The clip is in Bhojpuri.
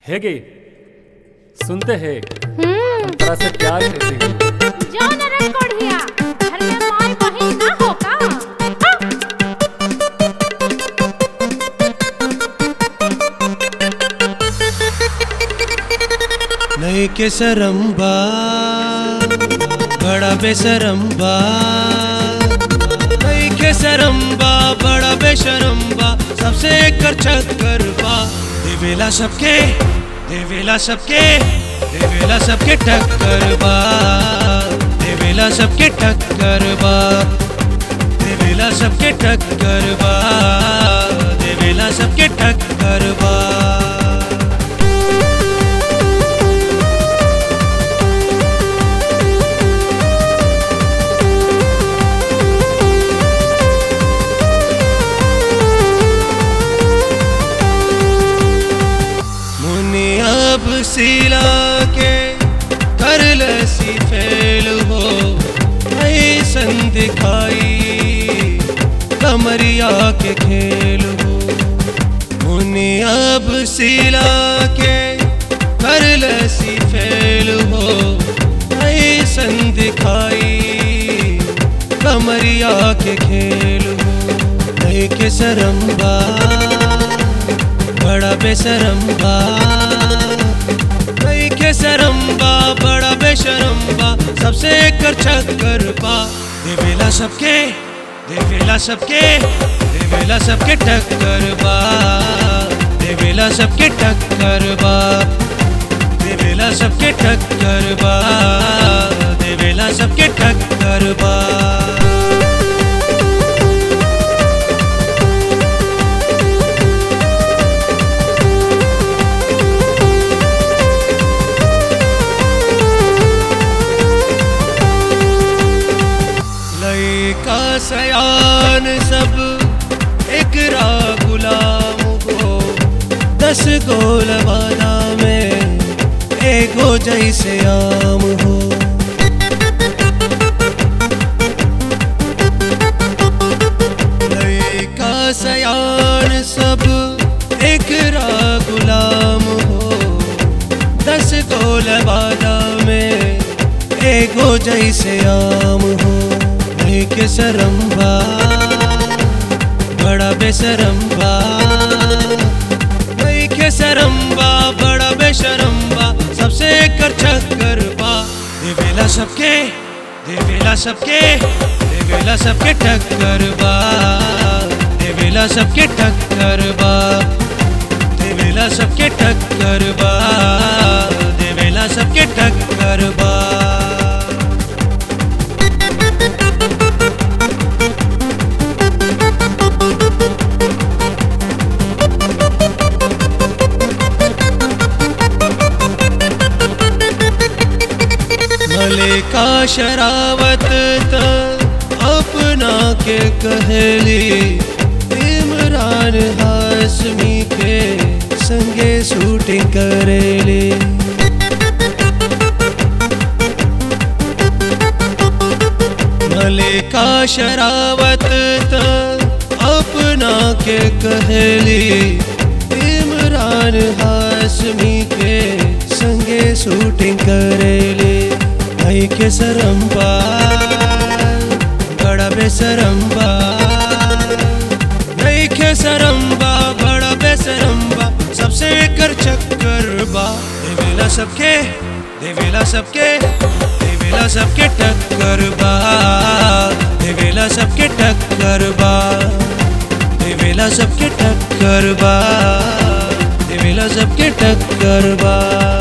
ಹೇಗೆ सुनते हैं हम्म हम तरह से प्यार करते हैं जौन रंग कोढ़िया घर में माई बहिन ना हो का हाँ? नहीं के सरम्बा बड़ा बेसरम्बा नहीं के सरम्बा बड़ा बेशरम्बा सबसे कर चक्कर बा देवेला सबके देवेला सबके देवेला सबके टक्कर बा देवेला सबके टक्कर बा देवेला सबके टक्कर बा देवेला सबके टक्कर बा मुनि अब सिला के कर लसी फेल हो ऐसन दिखाई कमरिया के खेल हो मुनि अब सिला के कर लसी फेल हो ऐसन दिखाई कमरिया के खेल हो नहीं के सरम्बा बड़ा बेसरम्बा कई के सरम्बा बड़ा बेशरम्बा सबसे कर चक्कर बा देवेला सबके देवेला सबके देवेला सबके टक्कर बा देवेला सबके टक्कर बा देवेला सबके टक्कर बा देवेला सबके टक्कर बा लयका सयान सब एकरा गुलाम हो दस गोल वाला में एगो जैसे आम हो लयका सयान सब एकरा गुलाम हो दस गोल वाला में एगो जैसे आम हो नहीं के सरम्बा बड़ा बेसरम्बा नहीं के सरम्बा बड़ा बेशरम्बा सबसे कर चक्कर बा देवेला सबके देवेला सबके देवेला सबके टक्कर बा देवेला सबके टक्कर बा देवेला सबके टक्कर बा देवेला सबके टक्कर बा मलिका शरावत त अपना के कहली इमरान हाशमी के संगे शूटिंग करेली मलिका शरावत त अपना के कहली इमरान हाशमी के संगे शूटिंग करेली भाई के सरम्बा बड़ा बेसरम्बा नहीं के सरम्बा बड़ा बेसरम्बा सबसे कर चक्कर बा देवेला सबके देवेला सबके देवेला सबके टक्कर बा देवेला सबके टक्कर बा देवेला सबके टक्कर बा देवेला सबके टक्कर बा